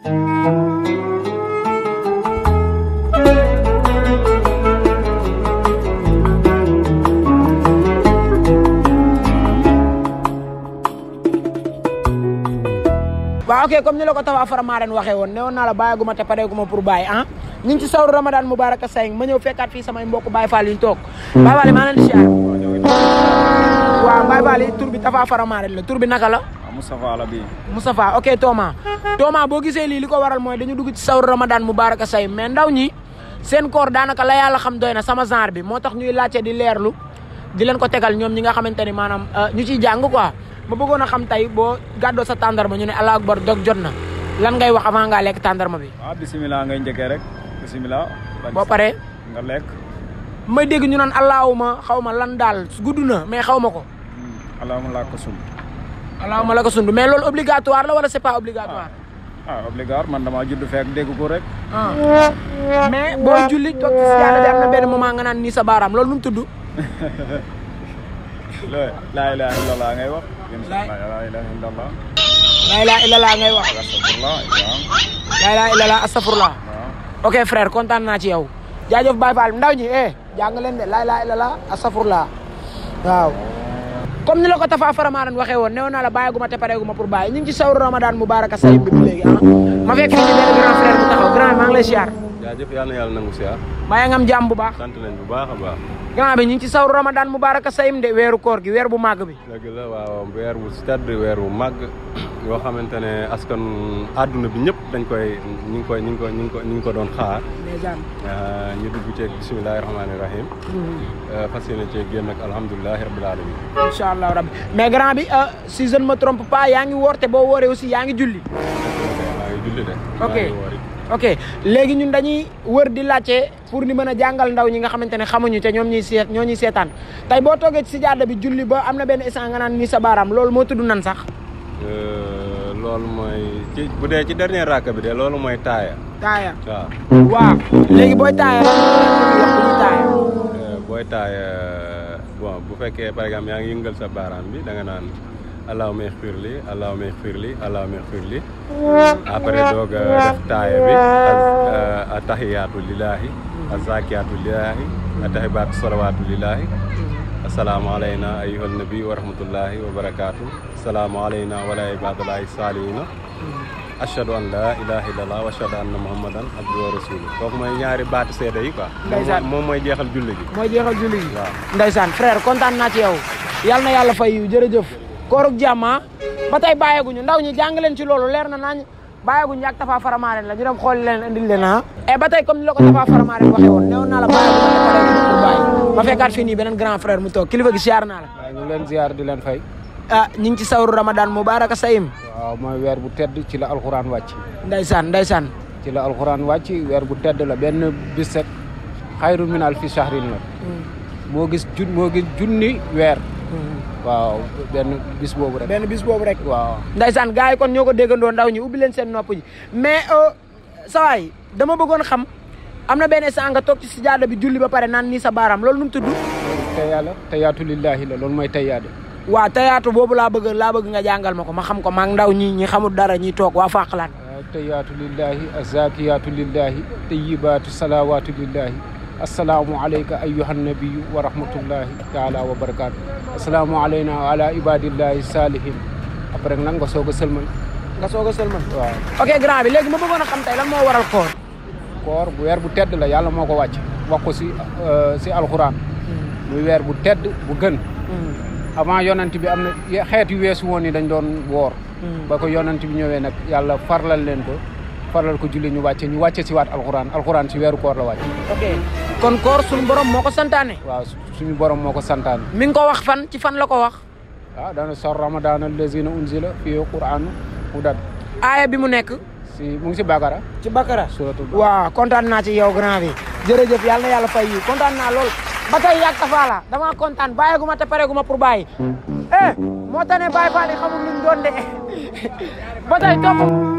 waaw ok comme ni la ko Tapha Faramareen waxee woon ne woon naa la bàyyaguma te pareeguma pour bàyyi ah ñu ngi ci sawru Ramadan Mubaraka Saying ma ñëw fekkaat fii samay mbokk Baye Fall yu ñu toog Baye Fall yi maa leen di siyaar waaw Baye Fall yi tur bi Tapha Faramareen la tur bi naka la ah Moustapha la bi Moustapha ok Thomas Thomas boo gisee lii li ko waral mooy dañu dugg ci sawru Ramadan Mubaraka Saying mais ndaw ñi seen koor daanaka la yàlla xam doy na sama genre bi moo tax ñuy laajte di leerlu di leen ko tegal ñoom ñi nga xamante ni maanaam ñu ciy jàng quoi ma bëggoon a xam tey boo gàddoo sa tàndarma ñu ne allah akbar dog jot na lan ngay wax avant ngaa lekk tàndarma bi. ah bisimilah ngay njëkkee rek bisimilah. boo paree nga lekk. may dégg ñu naan allahuma xaw ma lan daal gudd na mais xaw ma ko. allahumma laa ko sum. allahuma la ko sund mais loolu obligatoire la wala c'est pas obligatoire. ah obligatoire man damaa judd fekk dégg ko rek. ah mais booy julli toog ci siyaada bi am na benn moment nga naan nii sa baaraam loolu nu mu tudd. looy laa ilaha illallah ngay wax. laa ilaha illallah. laa ilaaha illallah ngay wax. astafurlah waaw. laa ilaaha illallah astafurlah. waaw. ok frère kontaan naa ci yow. jaajëf Baye Fall ndaw ñi eh jàng leen de laa ilaaha illallah astafurlah waaw. comme ni la ko Tapha Faramareen waxee woon newoon naa la bàyyaguma te pareeguma pour bàyyi ñu ngi ci sawru Ramadan Mubaraka Saying bi ba léegi ah. ma fekk fii nii benn grand frère bu taxaw grand maa ngi lay siyaar. jaajëf yàlla na yàlla nangu siyaar maa ngi am jàmm bu baax. sant nañ bu baax a baax grand bi ñu ngi ci sawru Ramadan Mubaraka Saying de weeru koor gi weer bu màgg bi. dëgg la waaw weer wu tedd weer wu màgg yoo xamante ne askan àdduna bi ñëpp dañ koy ñu ngi koy ñu ngi ko ñu ngi ko ñu ngi ko doon xaar ndeysaan. ñu dugg ceeg bisimilahi rahmaani rahim fas yéene ceeg génn ak alhamdulilahi rabbil alamin incha allah rabbi mais grand bi si je ne me trompe pas yaa ngi woor te boo wooree aussi yaa ngi julli. maa ngi julli de Ok. maa ngi woori ok léegi ñun dañuy wër di laajte pour ni mën a jàngal ndaw ñi nga xamante ne xamuñu te ñoom ñuy seet ñoo ñuy seetaan tey boo toogee ci sijaada bi julli ba am na benn instant nga naan nii sa baaraam loolu moo tudd nan sax. Euh, loolu mooy ci bu dee ci dernier rakk bi de loolu mooy taaya taaya waaw waaw léegi booy taaya lan la wax bu ñuy taaya. Euh, booy taaya bon bu fekkee par exemple yaa ngi yëngal sa baaraam bi da nga naan allahumma ixfir li allahumma ixfir li allahumma ixfir li après doog a def taaya bi a tahiyaatu lillahi a zakiyaatu lillahi a tahibaatu salawaatu lillahi assalaamu alayna ayyuhal nabi wa rahmatullahi wa barakaatu assalaamu alayna wa ala ibadillahi salihina ashhadu an la ilaha illallah wa ashhadu anna muhammadan abduhu wa rasuluhu kooku mooy ñaari baatu seede yi quoi Ndeysaan. moom mooy jeexal julli gi mooy jeexal julli gi. waaw Ndeysaan frère kontaan naa ci yow yal na yàlla fay yiw jërëjëf koorug jàmm ah ba tey bàyyeeguñu ndaw ñi jàng leen ci loolu leer na nañ bàyyeeguñu ak Tapha Faramareen la ñu dem xool leen indil leen ah et ba tey comme ni la ko Tapha Faramareen waxee woon newoon naa la bàyyeeguñu te pareeguñu pour bàyyi ma fekkaat fii nii beneen grand frère mu toog kilifa gi siyaar naa la waaw ñu ngi leen ziar di leen fay ah ñu ngi ci sawru Ramadan Mubaraka Saying waaw mooy weer bu tedd ci la alxuraan wàcc ndeysaan ndeysaan ci la alxuraan wàcc weer bu tedd la benn bis rek xayrun min alfi shahrin la moo gis jun moo gis junni weer waaw benn bis boobu rek benn bis boobu rek waaw ndeysaan gars yi kon ñoo ko déggandoo ndaw ñi ubbi leen seen nopp ji mais sawaay dama bëggoon xam am na benn instant nga toog ci sijaada bi julli ba pare naan nii sa baaraam loolu nu mu tudd tey yàlla tayaatu lillahi la loolu mooy tayaada waa tayaatu boobu laa bëgg laa bëgg nga jàngal ma ko ma xam ko maa ngi ndaw ñi ñi xamul dara ñi toog waa Faqalaan tayaatu lillahi azakiyaatu lillahi tayibaatu salawaatu lillahi assalaamu alayka ayyuhan nabiyu wa rahmatullahi taala wa barakaatu assalaamu alayna wa ala ibadillahi salihin après nag nga soog a sëlmal nga soog a sëlman waaw ok grand bi léegi ma bëggoon a xam tey lan moo waral koor koor bu weer bu tedd la yàlla moo ko wàcc wax ko si si alxuraan muy weer bu tedd bu gën avant yonent bi am na ye- xeet yu weesu woon ni dañ doon woor ba ko yonent bi ñëwee nag yàlla farlal leen ko farlal ko julli ñu wàcce ñu wàcce si waat alxuraan alxuraan si weeru koor la wàcc ok kon koor suñu borom moo ko santaane waaw su- suñu borom moo ko santaane mi ngi ko wax fan ci fan la ko wax ah dana sor ramadan allazina unzila fi qur'anu hudan aaya bi mu nekk si mu ngi si Bakara ci Bakara suratul waaw kontaan naa ci yow grand bi jërëjëf yàlla na yàlla fay yi kontaan naa lool ba tey yàgg Tapha la damaa kontaan bàyyeegu ma te pareegu ma pour bàyyi eh moo tax ne Baye Fall yi xamul luñ doon de ba tey topp